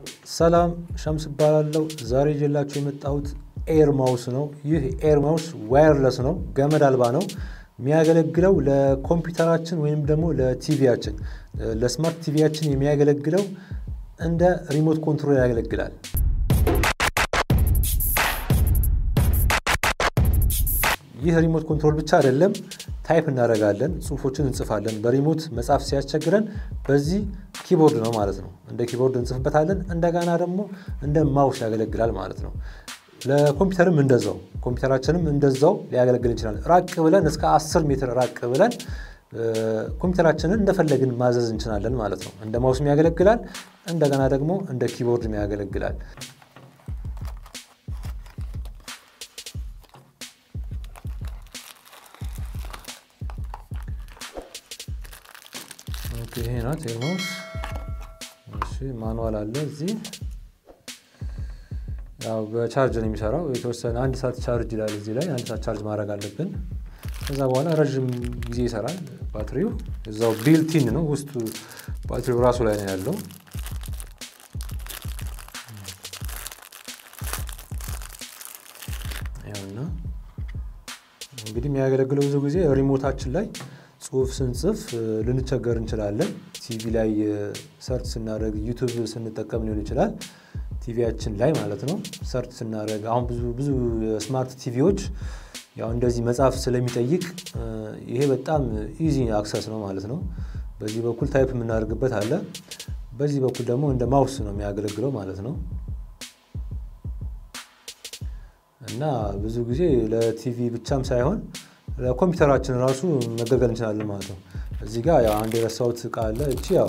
ሰላም ሸምስ እባላለሁ። ዛሬ ይዤላችሁ የመጣሁት ኤር ማውስ ነው። ይህ ኤር ማውስ ዋየርለስ ነው፣ ገመድ አልባ ነው። የሚያገለግለው ለኮምፒውተራችን ወይም ደግሞ ለቲቪያችን ለስማርት ቲቪያችን የሚያገለግለው እንደ ሪሞት ኮንትሮል ያገለግላል። ይህ ሪሞት ኮንትሮል ብቻ አይደለም፣ ታይፕ እናደርጋለን፣ ጽሁፎችን እንጽፋለን። በሪሞት መጻፍ ሲያስቸግረን በዚህ ኪቦርድ ነው ማለት ነው። እንደ ኪቦርድ እንጽፍበታለን። እንደገና ደግሞ እንደ ማውስ ያገለግላል ማለት ነው። ለኮምፒውተርም እንደዛው ኮምፒውተራችንም እንደዛው ሊያገለግል ይችላል። ራቅ ብለን እስከ 10 ሜትር ራቅ ብለን ኮምፒውተራችንን እንደፈለግን ማዘዝ እንችላለን ማለት ነው። እንደ ማውስም ያገለግላል፣ እንደገና ደግሞ እንደ ኪቦርድም ያገለግላል። ይሄ ናት ኤርማውስ። እሺ ማኑዋል አለ እዚህ። ያው በቻርጅ ነው የሚሰራው። የተወሰነ አንድ ሰዓት ቻርጅ ይላል እዚህ ላይ። አንድ ሰዓት ቻርጅ ማድረግ አለብን። ከዛ በኋላ ረዥም ጊዜ ይሰራል ባትሪው። እዛው ቢልቲን ነው ውስጡ ባትሪው ራሱ ላይ ነው ያለው። ያውና እንግዲህ የሚያገለግለው ብዙ ጊዜ ሪሞታችን ላይ ጽሁፍ ስንጽፍ ልንቸገር እንችላለን። ቲቪ ላይ ሰርች ስናደርግ ዩቱብ ስንጠቀም ሊሆን ይችላል። ቲቪያችን ላይ ማለት ነው ሰርች ስናደርግ አሁን ብዙ ብዙ ስማርት ቲቪዎች ያው እንደዚህ መጽሐፍ ስለሚጠይቅ ይሄ በጣም ኢዚ አክሰስ ነው ማለት ነው። በዚህ በኩል ታይፕ የምናደርግበት አለ። በዚህ በኩል ደግሞ እንደ ማውስ ነው የሚያገለግለው ማለት ነው። እና ብዙ ጊዜ ለቲቪ ብቻም ሳይሆን ለኮምፒውተራችን ራሱ መገልገል እንችላለን ማለት ነው። እዚህ ጋር ያው አንድ የረሳሁት እቃ አለ። እቺ ያው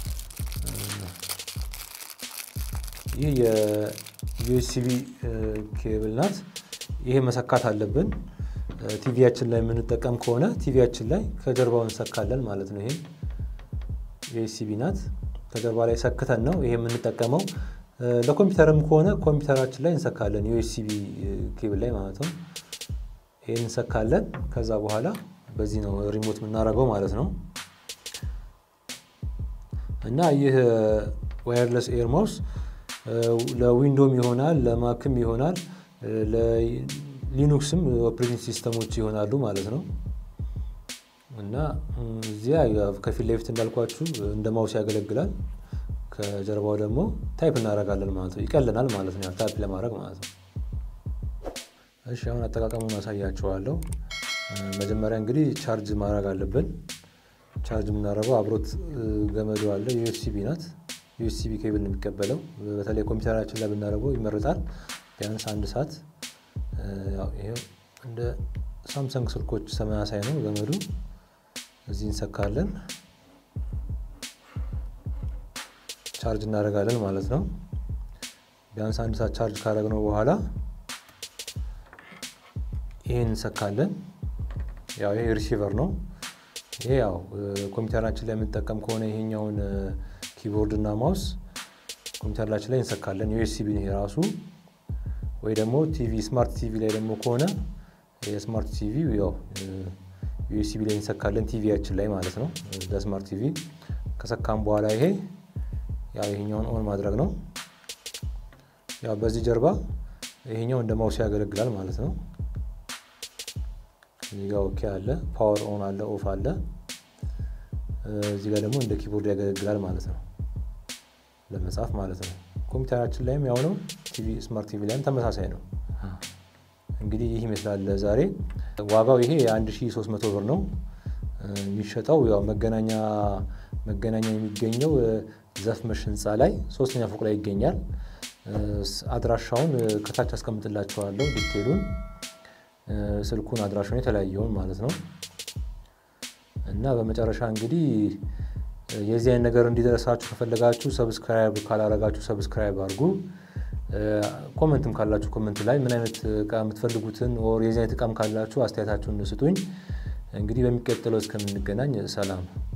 ይህ የዩኤስቢ ኬብል ናት። ይሄ መሰካት አለብን። ቲቪያችን ላይ የምንጠቀም ከሆነ ቲቪያችን ላይ ከጀርባው እንሰካለን ማለት ነው። ይሄ ዩኤስቢ ናት። ከጀርባ ላይ ሰክተን ነው ይሄ የምንጠቀመው። ለኮምፒውተርም ከሆነ ኮምፒውተራችን ላይ እንሰካለን፣ ዩኤስቢ ኬብል ላይ ማለት ነው። ይህን እንሰካለን። ከዛ በኋላ በዚህ ነው ሪሞት የምናደርገው ማለት ነው። እና ይህ ዋየርለስ ኤር ማውስ ለዊንዶም ይሆናል፣ ለማክም ይሆናል፣ ለሊኑክስም ኦፕሬቲንግ ሲስተሞች ይሆናሉ ማለት ነው። እና እዚያ ከፊት ለፊት እንዳልኳችሁ እንደ ማውስ ያገለግላል። ከጀርባው ደግሞ ታይፕ እናደርጋለን ማለት ነው። ይቀልናል ማለት ነው፣ ታይፕ ለማድረግ ማለት ነው። እሺ አሁን አጠቃቀሙን አሳያችኋለሁ። መጀመሪያ እንግዲህ ቻርጅ ማድረግ አለብን። ቻርጅ የምናደርገው አብሮት ገመዱ አለ። ዩኤስቢ ናት። ዩኤስቢ ኬብል ነው የሚቀበለው። በተለይ ኮምፒውተራችን ላይ ብናደርገው ይመረጣል። ቢያንስ አንድ ሰዓት። ይሄው እንደ ሳምሰንግ ስልኮች ተመሳሳይ ነው ገመዱ። እዚህ እንሰካለን፣ ቻርጅ እናደርጋለን ማለት ነው። ቢያንስ አንድ ሰዓት ቻርጅ ካደረግነው በኋላ ይሄን እንሰካለን። ያው ይሄ ሪሲቨር ነው። ይሄ ያው ኮምፒውተራችን ላይ የምንጠቀም ከሆነ ይሄኛውን ኪቦርድ እና ማውስ ኮምፒውተራችን ላይ እንሰካለን። ዩኤስቢ ነው ራሱ። ወይ ደግሞ ቲቪ ስማርት ቲቪ ላይ ደግሞ ከሆነ የስማርት ቲቪ ያው ዩኤስቢ ላይ እንሰካለን፣ ቲቪያችን ላይ ማለት ነው። ለስማርት ቲቪ ከሰካም በኋላ ይሄ ያው ይሄኛውን ኦን ማድረግ ነው። ያው በዚህ ጀርባ ይሄኛው እንደ ማውስ ያገለግላል ማለት ነው። እዚህ ጋር ኦኬ አለ፣ ፓወር ኦን አለ፣ ኦፍ አለ። እዚህ ጋር ደግሞ እንደ ኪቦርድ ያገለግላል ማለት ነው፣ ለመጻፍ ማለት ነው። ኮምፒውተራችን ላይም ያው ነው፣ ቲቪ ስማርት ቲቪ ላይም ተመሳሳይ ነው። እንግዲህ ይህ ይመስላል ዛሬ። ዋጋው ይሄ የ1300 ብር ነው የሚሸጠው። ያው መገናኛ መገናኛ የሚገኘው ዘፍመሽ ህንፃ ላይ ሶስተኛ ፎቅ ላይ ይገኛል። አድራሻውን ከታች አስቀምጥላችኋለሁ ዲቴሉን ስልኩን አድራሻውን የተለያየውን ማለት ነው። እና በመጨረሻ እንግዲህ የዚህ አይነት ነገር እንዲደረሳችሁ ከፈለጋችሁ ሰብስክራይብ ካላረጋችሁ ሰብስክራይብ አድርጉ። ኮመንትም ካላችሁ ኮመንት ላይ ምን አይነት እቃ የምትፈልጉትን ወር የዚህ አይነት እቃም ካላችሁ አስተያየታችሁን ስጡኝ። እንግዲህ በሚቀጥለው እስከምንገናኝ ሰላም